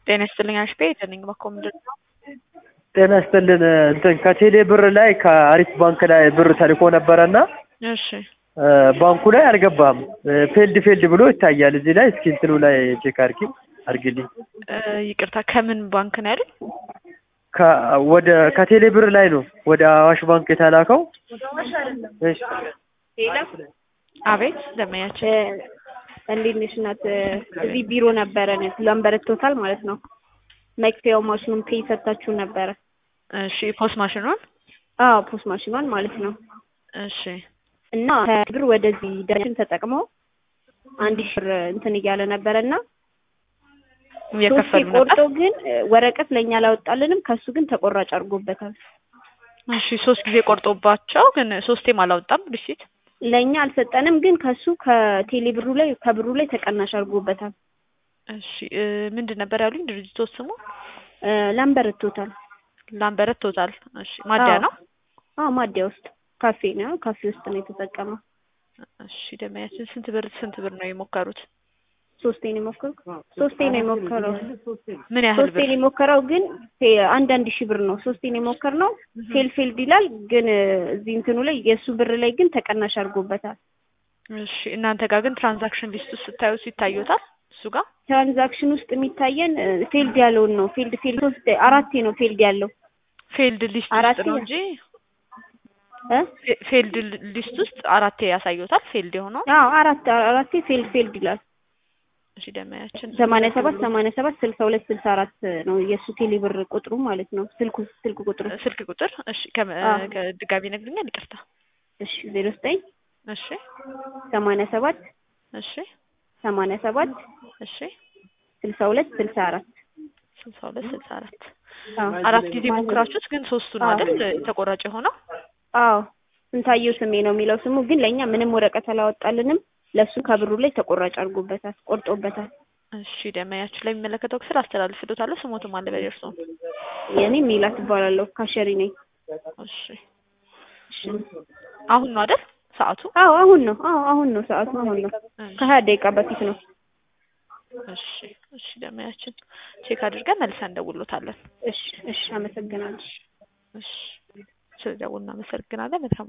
ጤና ይስጥልኝ አሽቤ የትንኝ በኮ ምንድን ነው? ጤና ይስጥልን እንትን ከቴሌ ብር ላይ ከአሪፍ ባንክ ላይ ብር ተልኮ ነበረና እሺ ባንኩ ላይ አልገባም። ፌልድ ፌልድ ብሎ ይታያል እዚህ ላይ። እስኪ እንትኑ ላይ ቼክ አድርጊ አድርጊልኝ። እ ይቅርታ ከምን ባንክ ነው ያሉኝ? ከ- ወደ ከቴሌ ብር ላይ ነው ወደ አዋሽ ባንክ የተላከው። እሺ አቤት ደመያችን እንዴት ነሽ እናት? እዚህ ቢሮ ነበረን ላምበረቶታል ማለት ነው። መክፈያው ማሽኑን ፔይ ሰጥታችሁ ነበረ። እሺ ፖስት ማሽኑን አዎ ፖስት ማሽኗን ማለት ነው። እሺ እና ከብር ወደዚህ ደረጃችን ተጠቅመው አንድ ሺህ ብር እንትን እያለ ነበረ እና ሶስቴ እየከፈሉ ነበር። ቆርጦ ግን ወረቀት ለእኛ አላወጣልንም። ከሱ ግን ተቆራጭ አድርጎበታል። እሺ ሶስት ጊዜ ቆርጦባቸው ግን ሶስቴም አላወጣም ሪሲት። ለእኛ አልሰጠንም፣ ግን ከሱ ከቴሌ ብሩ ላይ ከብሩ ላይ ተቀናሽ አድርጎበታል። እሺ እ ምንድን ነበር ያሉኝ ድርጅቶች ስሙ? እ ላምበረቶታል። ላምበረት ቶታል። እሺ ማደያ ነው። አዎ ማዲያ ውስጥ ካፌ ነው። ካፌ ውስጥ ነው የተጠቀመው። እሺ ደመያችን ስንት ብር ስንት ብር ነው የሞከሩት? ሶስቴ ነው የሞከረው። ሶስቴ ነው የሞከረው። ምን ያህል ሶስቴ ብር? ነው የሞከረው፣ ግን ፌ- አንዳንድ ሺህ ብር ነው። ሶስቴ ነው የሞከርነው። ፌል ፌልድ ይላል፣ ግን እ እዚህ እንትኑ ላይ የእሱ ብር ላይ ግን ተቀናሽ አድርጎበታል። እሺ እናንተ ጋር ግን ትራንዛክሽን ሊስት ውስጥ ስታዩት ይታዩታል እሱ ጋር ትራንዛክሽን ውስጥ የሚታየን እ ፌልድ ያለውን ነው። ፌልድ ፌልድ ሶስት አራቴ ነው ፌልድ ያለው ፌልድ ሊስት አራቴ ውስጥ ነው ነው። እንጂ እ ፌ- ፌልድ ሊስት ውስጥ አራቴ ያሳዩታል ፌልድ የሆነው አዎ አራት አራቴ ፌልድ ፌልድ ይላል። እሺ ደመያችን ሰማንያ ሰባት ሰማንያ ሰባት ስልሳ ሁለት ስልሳ አራት ነው የእሱ ቴሌብር ቁጥሩ ማለት ነው። ስልኩ ስልክ ቁጥሩ ስልክ ቁጥር እሺ ከመ- አዎ። ከድጋሚ ነግሩኛል ይቅርታ እሺ ዜሮ ዘጠኝ እሺ ሰማንያ ሰባት እሺ ሰማንያ ሰባት እሺ ስልሳ ሁለት ስልሳ አራት ስልሳ ሁለት ስልሳ አራት አዎ አራት ጊዜ ሞክራችሁት ግን ሶስቱ ነው አዎ። አይደል ተቆራጭ የሆነው አዎ ስንታየው ስሜ ነው የሚለው ስሙ ግን ለእኛ ምንም ወረቀት አላወጣልንም። ለእሱ ከብሩ ላይ ተቆራጭ አድርጎበታል፣ ቆርጦበታል። እሺ ደመያችን ላይ የሚመለከተው ክፍል አስተላልፍሎታለሁ ስሞትም አለ በደርሶ የኔ ሜላት እባላለሁ ካሸሪ ነኝ። እሺ እሺ አሁን ነው አይደል ሰዓቱ አዎ አሁን ነው። አዎ አሁን ነው ሰዓቱ አሁን ነው። እሺ ከሀያ ደቂቃ በፊት ነው። እሺ እሺ ደመያችን ቼክ አድርገን መልሰን እንደውሎታለን እሺ እሺ አመሰግናለሁ። እሺ ስለደውል እናመሰግናለን በጣም